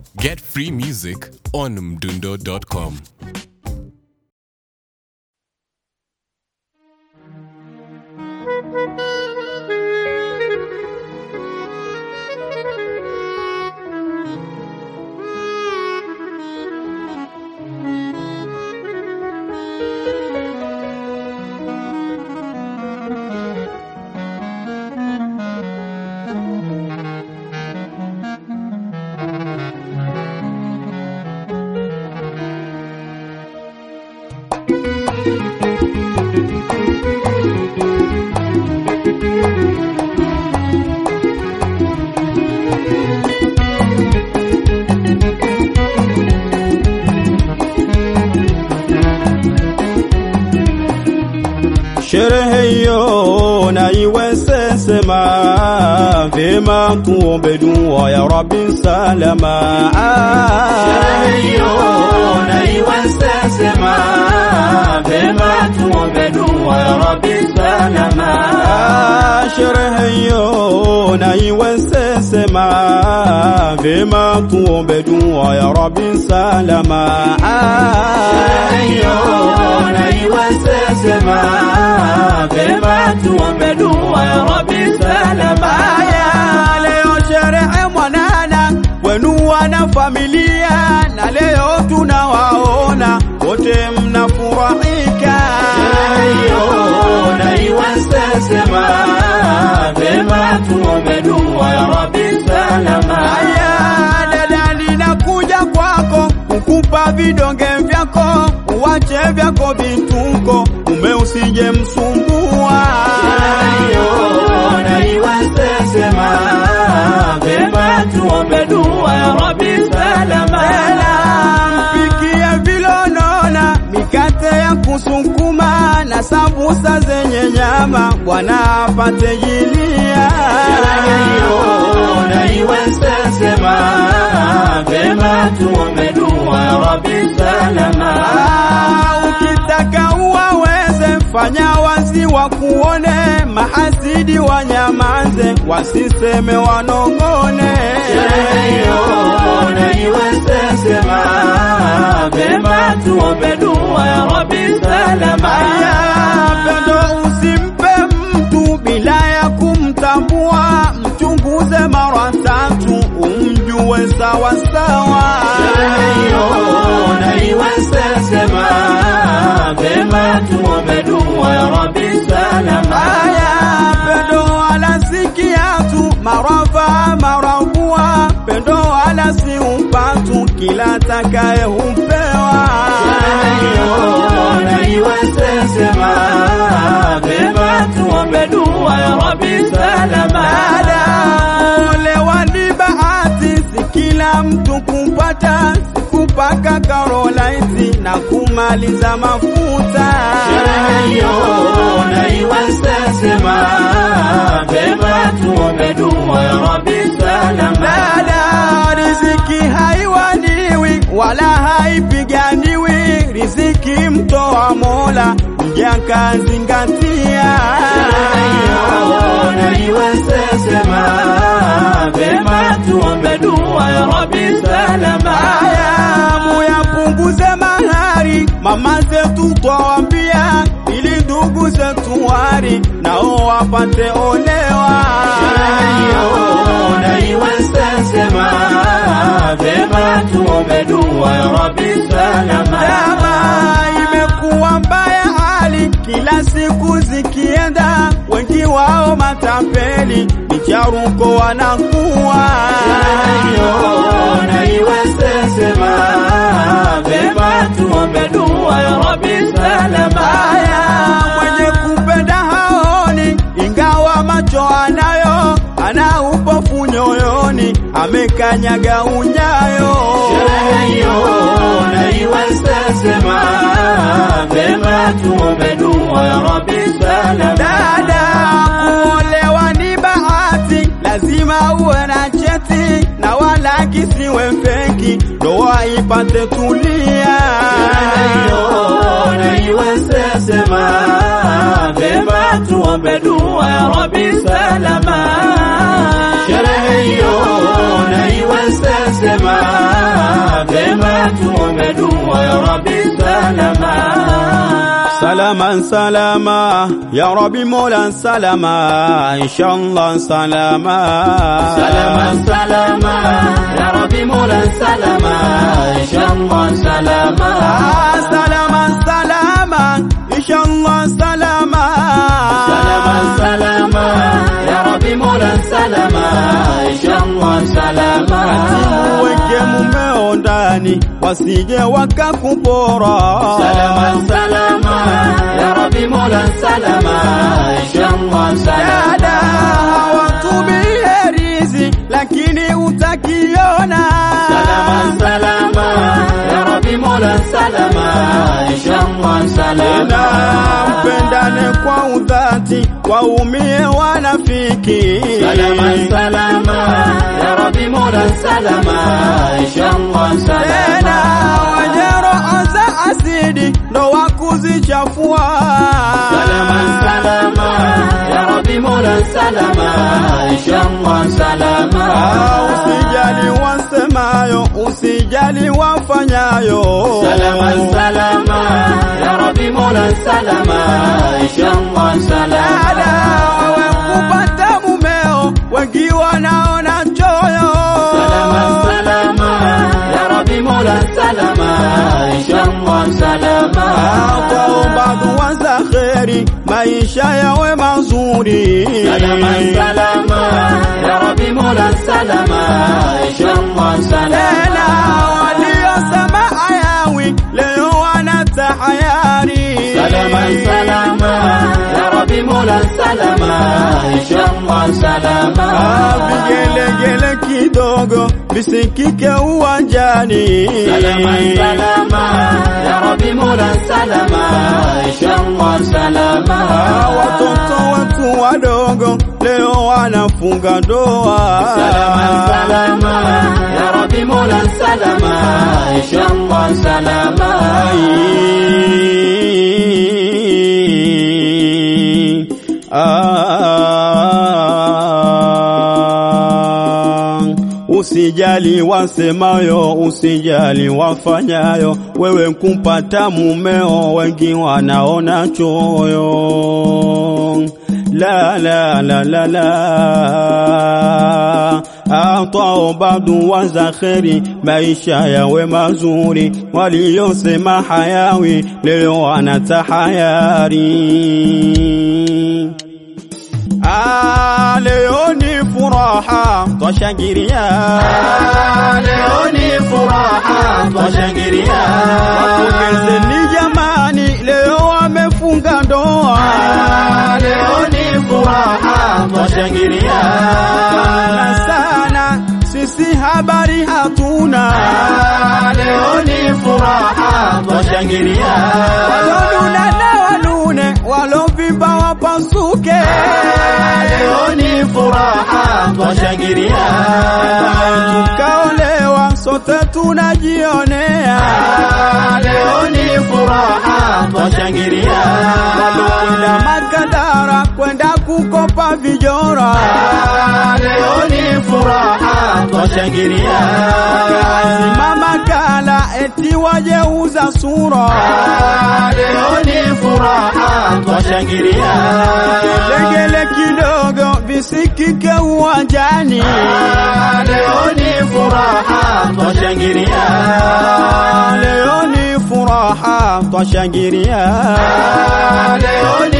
Get free music on mdundo.com. Sherehe hiyo na iwe sesema, vyema tuombe dua ya Rabbi salama. Sherehe hiyo na iwe sesema, vyema tuombe dua ya Rabbi salama. Ah, Sherehe hiyo na iwe sesema, vyema tuombe dua ya Rabbi salama. Sherehe hiyo na iwe sesema, vyema tuombe dua ya Rabbi salama. Aya, leo sherehe mwanana wenu wana familia, na leo tunawaona wote mnafurahika. Sherehe hiyo na iwe sesema, vyema tuombe dua ya Rabbi salama. Aya, dada, ninakuja kwako kukupa vidonge vyako, uwache vyako vituko, ume usije msumbua. Mpikie vilonona mikate ya kusukuma na sambusa zenye nyama, Bwana apate jilia. Ah, ukitaka uwaweze fanya wazi wa kuone, mahasidi wanyamaze, wasiseme wanongone. Aya, pendo usimpe mtu bila ya kumtambua, mchunguze mara tatu umjue sawa sawa. Aya, pendo wala si kiatu, marava marabua, pendo wala si upatu, kila takaye humpewa. Dada, olewa ni bahati, si kila mtu kupata, sikupaka karolaiti na kumaliza mafuta. Dada, riziki haiwaniwi wala haipiganiwi, riziki mtoa Mola, mja kazingatia. Aya, muyapunguze mahari, mama zetu twawambia, ili ndugu zetu wari nao wapate olewa. Dama imekuwa mbaya hali, kila siku zikienda, wengi wao matapeli, micharuko wanakuwa. Aya, mwenye kupenda haoni, ingawa macho anayo, ana upofu nyoyoni, amekanyaga unyayo. Dada, kuolewa ni bahati, lazima uwe na cheti na wala kisiwe feki, ndoa ipate tulia. tuombe dua ya Rabbi salama. Sherehe hiyo na iwe sesema Vema tuombe dua ya Rabbi salama. Salama salama ya Rabbi Mola salama inshallah salama Salama salama ya Rabbi Mola salama inshallah salama. Ah, salama salama inshallah salama Salama salama ya Rabbi Mola salama inshallah salama. Weke mumeo ndani wasije wakakupora Salama salama ya Rabbi Mola salama inshallah salama. dada hawatumie rizi lakini utakiona Salama salama ya Rabbi Mola salama inshallah na salama. mpendane kwa udhati waumie wanafiki Salama salama ya Rabbi Mola salama inshallah tena salama. wenye roho za asidi ndo wakuzichafua Salama salama ya Rabbi Mola salama inshallah salama. Ah, usijali wasemayo usijali wafanyayo Salama salama ya Rabbi Mola salama inshallah dada salama. wawe kupata mumeo wengi wanaona choyo Salama salama ya Rabbi Mola salama inshallah salama. kwao dua za kheri maisha yawe mazuri Salama salama ya Rabbi Mola salama inshallah tena salama. waliosema ayawi leo wanatahayari Salama salama ya Rabbi Mola salama inshallah Ah, salama. vigelegele kidogo visikike uwanjani Salama salama ya Rabbi Mola salama inshallah Ah, salama. watoto wetu wadogo leo wanafunga ndoa Salama salama ya Rabbi Mola salama inshallah salama. Ah, Usijali wasemayo, usijali wafanyayo, wewe kumpata mumeo, wengi wanaona choyo. La la la la la atao badu waza kheri, maisha yawe mazuri, waliosema hayawi leo wanatahayari. Ah, leo ni furaha twashangilia, Leo ni furaha twashangilia. wapongezeni jamani, leo wamefunga ndoa. Leo ni furaha twashangilia. Sana sana sisi habari hatuna, Leo ni furaha twashangilia. walonuna na walune, walovimba wapasuke. Leo ni furaha twashangilia. Tukaolewa sote tunajionea, Leo ni furaha twashangilia. kwenda Makadara kwenda kukopa vijora. Leo ni furaha twashangilia. Mama kala eti wajeuza sura, Leo ni furaha twashangilia. legele kidogo visikike uwanjani. Leo ni furaha twashangilia. Leo ni furaha twashangilia, Leo ni